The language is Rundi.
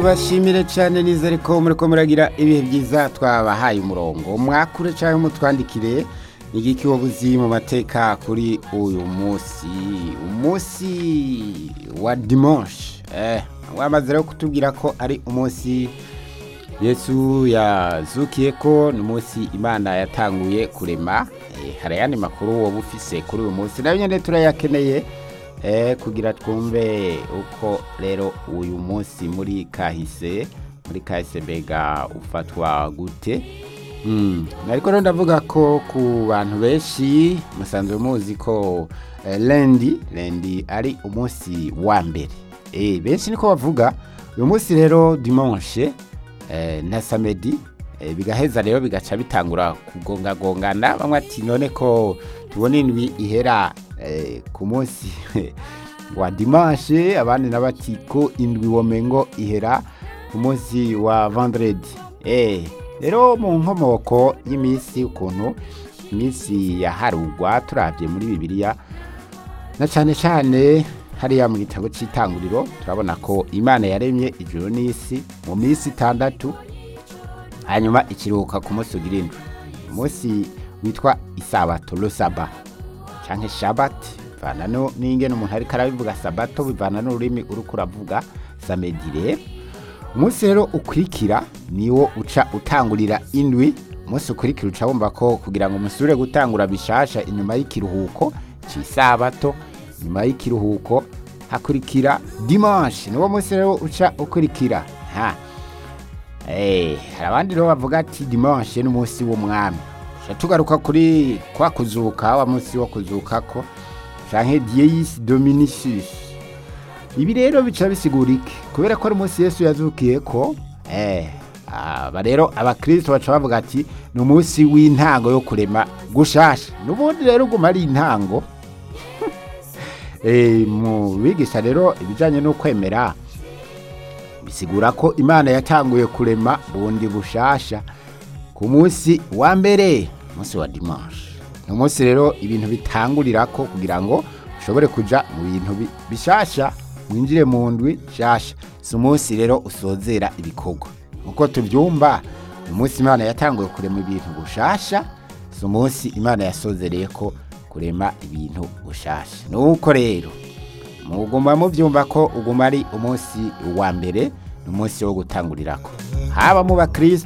bashimire cyane nizere ko muri ko muragira ibihe byiza twabahaye umurongo mwakure cyangwa mutwandikire igiki wabuzi mu mateka kuri uyu munsi umunsi wa dimanche eh wamaze rero kutubwira ko ari umunsi yesu yazukiye ko ni umunsi imana yatanguye kurema eh, hari ayandi makuru woba ufise kuri uyu munsi nayo nyine turayakeneye eh, kugira twumve uko rero uyu munsi muri kahise muri kahise mbega ufatwa gute Mm. ariko rero ndavuga ko ku bantu benshi musanzwe muzi ko eh, lendi lendi ari umunsi wa mbere eh, benshi niko bavuga uyu munsi rero dimanche eh, na samedi eh, bigaheza rero bigaca bitangura kugongagongana bamwe ati none ko tubona indwi ihera eh, ku munsi wa dimanche abandi nabati ko indwi womengo ihera ku munsi wa vendredi eh, rero mu nkomoko y'iminsi ukuntu iminsi yaharugwa turabye muri bibiliya na cyane cyane hariya mu gitabo cy'itanguriro turabona ko imana yaremye ijuru n'isi mu minsi itandatu hanyuma ikiruhuka ku munsi ugira indwi umunsi witwa isabato rusaba cyangwa shabati bivana no- n'ingene umuntu ariko arabivuga sabato bivana n'ururimi uriko uravuga samedi rero umunsi rero ukurikira niwo uca utangurira indwi umunsi ukurikira uca wumva ko kugira ngo musubire gutangura bishasha inyuma y'ikiruhuko cy'isabato inyuma y'ikiruhuko hakurikira dimanche niwo munsi rero uca ukurikira ha Eh, hari abandi rero bavuga ati dimanche n'umunsi w'umwami tuca tugaruka kuri kwa kuzuka wa munsi wo kuzuka ko canke dies dominicis ibi rero bica bisigura iki kubera ko ari umunsi yesu yazukiye ko eh, aba rero abakristo baca bavuga ati ni umunsi w'intango yo kurema gushasha n'ubundi rero uguma ari intango eh, mu bigisha rero ibijanye no kwemera bisigura ko imana yatanguye kurema bundi bushasha ku munsi wa mbere umunsi wa dimanche ni umunsi rero ibintu bitangurira ko kugira ngo ushobore kuja mu bintu bi- bishasha winjire mu ndwi nshasha si umunsi rero usozera ibikorwa nkuko tubyumva ni umunsi imana yatanguye kurema ibintu bushasha si umunsi imana yasozereye ko kurema ibintu bushasha nuko rero muguma mubyumva ko uguma ari umunsi wa mbere ni umunsi wo gutangurirako haba mu bakristo